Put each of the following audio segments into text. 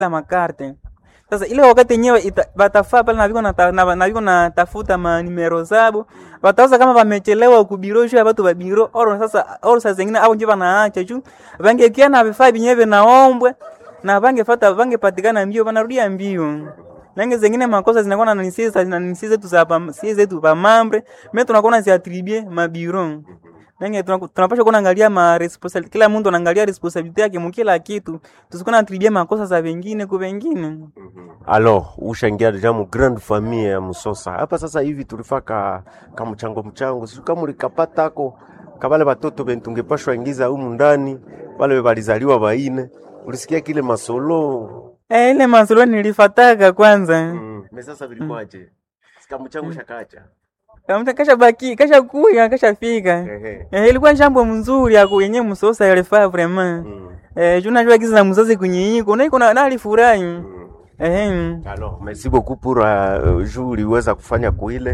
la makarte sasa ile wakati yenyewe ita- batafaa pale na viko na ta- na na viko na tafuta ma numero zabo batauza kama wamechelewa kubiro juu ya watu wa biro oro sasa oro saa zingine au nje banaacha juu bangekia na vifaa vyenyewe vinaombwe na bangefata bangepatikana mbio banarudia mbio nange zingine makosa zinakuwa na nisi za na nisi zetu za pa si zetu pa mambre mimi tunakuwa si attribue mabiro nange tunaku- tunapaswa kuwa naangalia ma responsibility kila mtu anaangalia responsibility yake mkila kitu tusikuwa na attribue makosa za wengine kwa wengine Alors, ushangia deja mu grande famille ya Musosa. Hapa sasa hivi tulifaa ka, ka mchango mchango. Sio kama ulikapatako kabale batoto bentu tungepashwa ingiza humu ndani, wale balizaliwa baine. Ulisikia kile masolo? Eh, ile masolo nilifataka kwanza. Mm. Me sasa vilikuwaje? Sika mchango shakacha. Kamta kasha baki, kasha kuya, kasha fika. Ehe. Eh, ilikuwa jambo mzuri ya yenye msosa yalifaa vraiment. Mm. Eh, juna jua giza na mzazi kunyiiko, na iko na na alifurahi. Mm. Eh. Alors, merci beaucoup pour uh, juu uliweza kufanya kuile.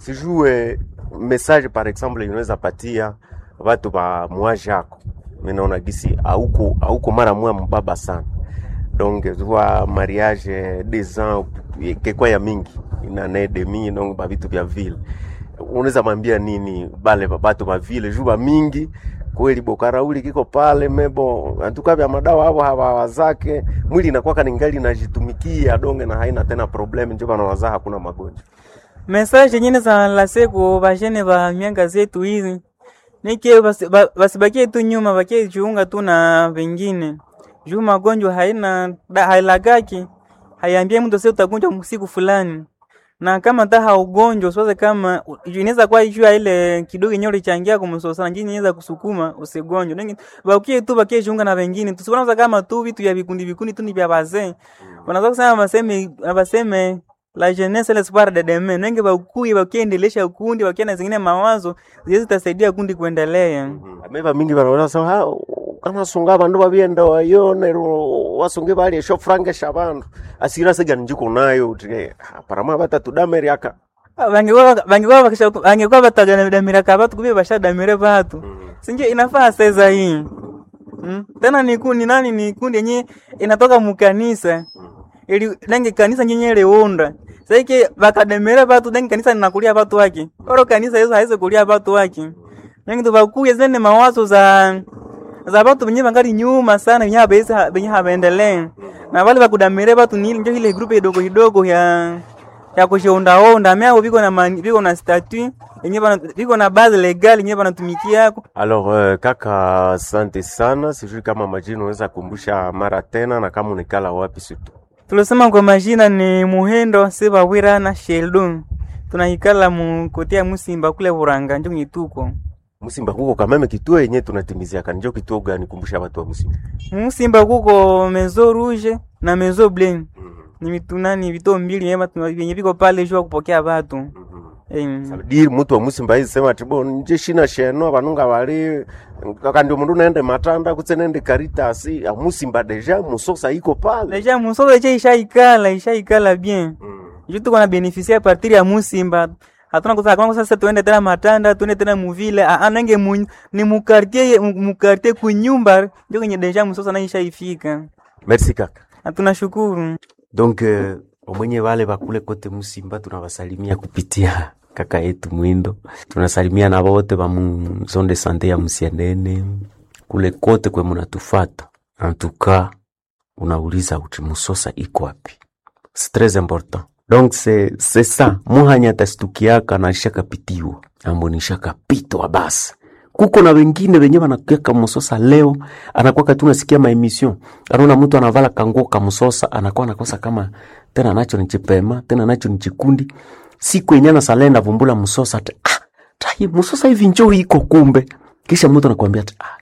Sijue message par exemple inaweza patia watu ba mwaji yako. Mimi naona gisi hauko hauko mara mwa mbaba sana. Donc zwa mariage des ans kekwa ya mingi ina ne demi donc ba vitu vya vile. Unaweza mwambia nini bale babatu ba vile juu ba mingi kweli bokarauli kiko pale mebo antuka vya madawa hapo hawa zake mwili inakuwa kaningali inajitumikia donge na haina tena problem ndio bana wazaa hakuna magonjwa Message nyingine za la siku bajene ba mianga zetu hizi. Nike basi- ba- basibakie tu nyuma, bakie jiunga tu na wengine. Juu magonjwa haina da- hailagaki. Haiambie mtu sasa utagonjwa siku fulani. Na kama ta haugonjwa usiwaze kama u- inaweza kuwa juu ya ile kidogo yenyewe ulichangia kumsosa na nyingine inaweza kusukuma usigonjwe. Nengi bakie tu bakie jiunga na wengine. Tusiona kama tu vitu vya vikundi vikundi tu ni vya wazee. Wanaweza kusema baseme baseme la jeunesse l'espoir de demain. Nenge bakuye bakiendelesha ukundi bakia na zingine mawazo ziwezi zitasaidia kundi kuendelea. ameva mingi banaona sawa ha kana sunga bandu babienda wayone wasunge bali esho frange shabandu asira sega njiko nayo uti parama batatu dameri aka Bangekuwa bangekuwa bakisha bangekuwa batadamira kabatu kubye bashadamire batu. Sinje inafaa sasa hii. Mm. Tena ni kundi nani ni kundi yenye inatoka mukanisa. Ili nenge kanisa nyenye leonda. Saiki bakademere batu nenge kanisa linakulia batu wake. Oro kanisa hizo haiwezi kulia batu wake. Nenge tubakuye zene mawazo za za batu benye bangali nyuma sana benye habezi benye habaendelee. Na wale bakudamire batu ni njo ile grupe idogo idogo ya ya kushondaonda myao viko na mani, viko na statut yenye bana viko na base legal yenye banatumikia yako Alors uh, kaka, asante sana. Sijui kama majina unaweza kumbusha mara tena, na kama unikala wapi situ. tulisema kwa majina ni Muhendo Sebawira na Sheldon tunahikala mu kotea Musimba kule Buranga njo nyituko Musimba kuko kameme kituo yenye tunatimizia kanjo kituo gani? Kumbusha watu wa Musimba. Musimba kuko Maison Rouge na Maison Bleue ni mitunani vito mbili yenye batu- vyenye viko pale juu ya kupokea watu eh, Sabidi mtu wa Musimba hizi sema tibo nje shina sheno banunga bali kaka ndio mundu naende matanda kutse nende karitasi ya Musimba deja musosa iko pale. deja musozo che ishaikala ishaikala bien juu tuko na beneficia a partir ya Musimba hatuna kusa kama sasa tuende tena Matanda tuende tena muvile anenge mu, ni mukartie mukartie kunyumba ndio kwenye deja musosa na ishaifika Merci kaka. na tunashukuru Donc uh, omwenye wale bakule kote Musimba tunawasalimia kupitia kaka yetu Mwindo. Tunasalimia na wote ba mu zone de sante ya Musianene kule kote kwe munatufata. Antuka unauliza uti Musosa iko wapi? C'est très important. Donc c'est c'est ça. Muhanya tastukiaka na shakapitiwa. Ambo ni shakapitwa basi. Kuko na wengine wenye wanakueka Musosa leo anakuwa tu nasikia ma emission. Anaona mtu anavala kanguo ka Musosa anakuwa anakosa kama tena nacho ni chipema, tena nacho ni chikundi. Siku yenye na salenda vumbula Musosa ati ah, tai Musosa hivi njoo iko kumbe. Kisha mtu anakuambia ati ah,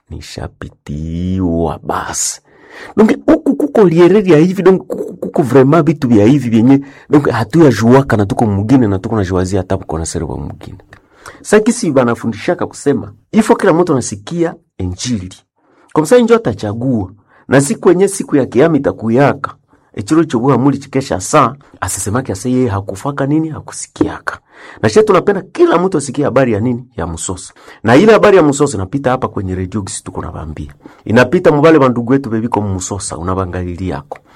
nishapitiwa basi. Donc huku kuko liereri ya hivi donc kuko, kuko vraiment vitu vya hivi vyenye donc hatuyajuaka na tuko mugine na tuko najuazia hata kuko na serwa mugine. Sasa kisi banafundishaka kusema ifo kila mtu anasikia injili. Kwa msa injo atachagua na siku yenye siku ya kiyama itakuyaka echiro chobuha muli chikesha saa asisemake ase yeye hakufaka nini hakusikiaka na shetu tunapenda kila mtu asikie habari ya nini ya msosa na ile habari ya msosa inapita hapa kwenye redio gisi tuko nabambia inapita mubale bandugu wetu bebiko mmusosa unabangalilia yako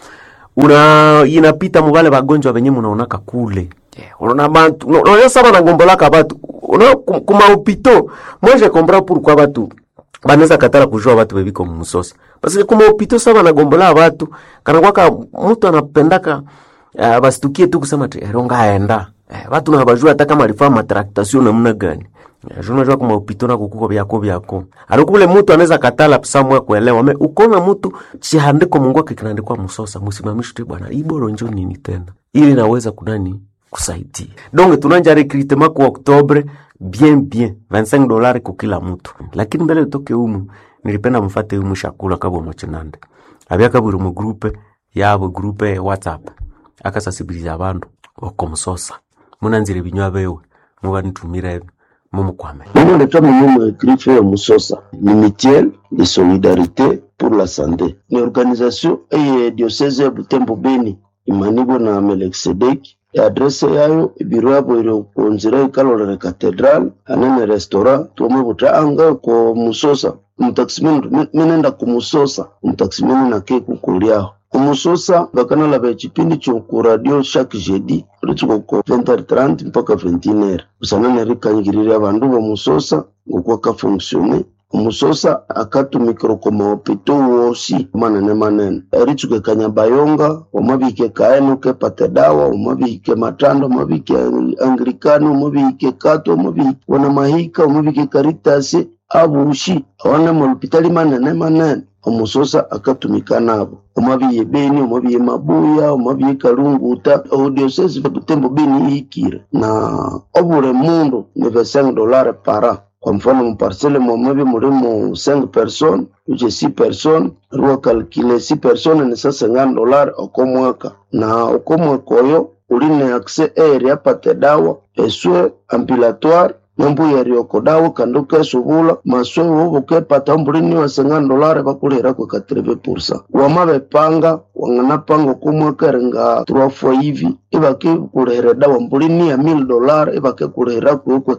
una inapita mubale bagonjwa benye munaonaka kule yeah. unaona bantu unaona sana na ngombolaka batu unaona kum- kuma hopito moi je comprends pourquoi batu banaweza katala kujua batu bebiko mumusosa parce que kuma hopito sa banagombola batu kana kwaka mtu anapendaka uh, basitukie tu kusema ti eronga aenda eh, batu na bajua hata kama alifanya matraktation namna gani Eh, juu unajua kuma upito na kukuko byako byako alikule mutu anaweza katala samwe kuelewa me ukona mutu chihandiko mungu ake kinaandikwa musosa musimamishi tu bwana iboro njo nini tena ili naweza kunani kusaidia donc tunanja recrutement ku oktobre bien bien 25 dolari ku kila mutu lakini mbele utoke umu nilipenda mfate umu shakula kabo mochinande abyaka buri mu groupe yabo groupe ya whatsapp akasasibiliza abandu okomusosa munanzire ibinywa bewe mubanitumira ebyo mumukwame Mimi naitwa Mwenyewe Grife ya Musosa, ni mutuelle de solidarité pour la santé. Ni organisation eye diocese ya Butembo Beni imanibwa na Melkisedek. adrese yayo ibiro yabo iri kunzira ikalolere katedral anene restaurant tuome buta anga ko musosa umutakisimeni minenda kumusosa umutakisimeni nake kukuliaho kumusosa vakanalava echipindi choku radio chaque jeudi ritsuko ko 20h30 mpaka 21h usanane rikanyikirira vandu vomusosa ngokuwa kafonksione umusosa akatumikira ko mahopito wosi manene manene eritsuke kanyabayonga omabike kaenu kepate dawa omabike matando omabike anglikani omabike kato omabike wana mahika omabike karitasi abushi awane mahopitali manene manene omusosa akatumika nabo omabiye beni omabiye mabuya omabiye kalunguta odiosesi vakutembo beni ihikire na obule mundu ni 5 dolare para kwa mfano muparsele mwamevi mulimo 5 personnes uche 6 personnes ruwa kalkile 6 personnes ni sasa 50 dolari okomwaka na okomwaka oyo uline akse eri apate dawa eswe ampilatoire nambuya rioko dawa kandi kesubula maswe wobo kepata mbulini wa 50 dolari bakulira kwa 80% wamabepanga wanganapanga okomwaka eringa 3 fois hivi ibakikulihira dawa mbulini ya 1000 dolari ibakikulihira kwekwe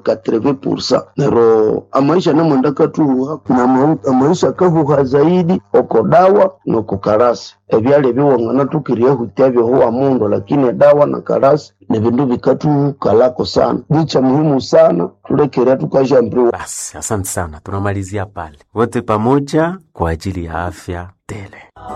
80% nero amaisha namwenda katuha na ma- amaisha kahuha zaidi oko dawa noko karasi ebyali biwangana tukirie hutia byohuwa mundu lakini dawa na karasi ni vindu vikatukalako sana ni cha muhimu sana tulekerea tukashambiriwa Basi, asante sana, tunamalizia pale wote pamoja kwa ajili ya afya tele.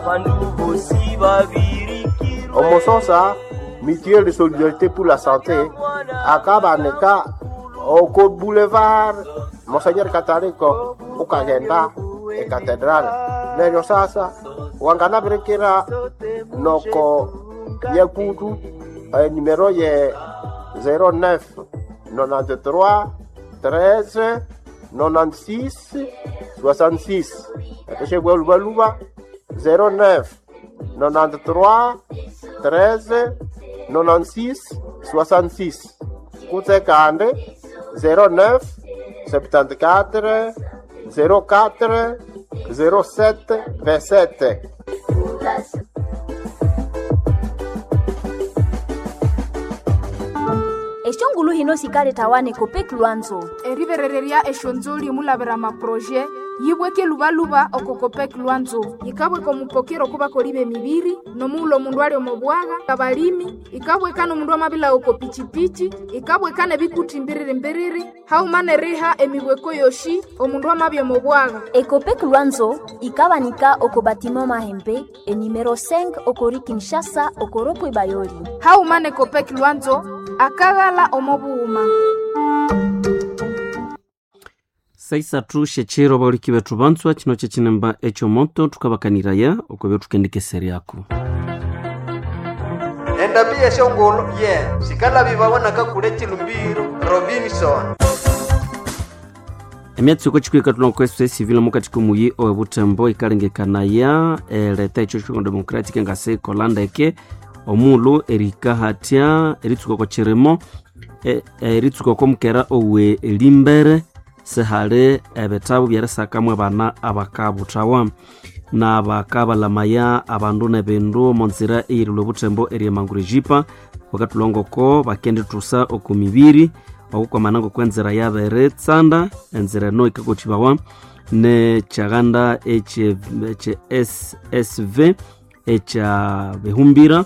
omusosa mutuelle de solidarité pour la santé akabaneka oko boulevard monseigneur kataliko ukagenda ekatedrale neryo sasa wanganabirekera noko nyekutu eh, numero ye 09 93 13 96 66 epeshebwelubaluba 09 93 13 96 66 kutse kande 09 74 04 07 27 exongulu hino sikale tawane kopeki lwanzo eriverereria exonzoli mulavera maproje yibweke luvaluva okokopeki lwanzo ikabweka omupokero kuva koliva emiviri nomuula omundu ali omobwaga abalimi ikabweka nomundu amavila oko pichipichi ikabweka nebikuti mbiriri-mbiriri haumane riha emibweko yoshi omundu amavya omobwaga ekopeki lwanzo ikabanika oko batima mahembe enimero 5 okori kinshasa okoropo bayoli haumane kopeki lwanzo akaghala omobuhuma saisathu shechero bauliki bethu banzwa chino chechinemba echomoto tukabakaniraya okwebe tukendikeseryako endabi yeshongolo ye sikalabi babonaka kule chilumbiro robinson emyatsi oko chikwika tulonkwesa esivile mukati komuyi owe butembo ikalengekanaya eleta echo chongo democratic engase ikolandeke omulu erika hatya eritsuka oko chirimo e- eritsuka oko mukera owe limbere sihali ebitabu byerisakamu abana abakabuthawa na bakabalamaya abandu nebindu monzira eyirilwe butembo eryemangura ejipa bakatulongoko bakendithusa oku mibiri okukwamana ngokwenzira yabere tsanda enzira eno ikakothibawa nechaghanda esv ekya bihumbira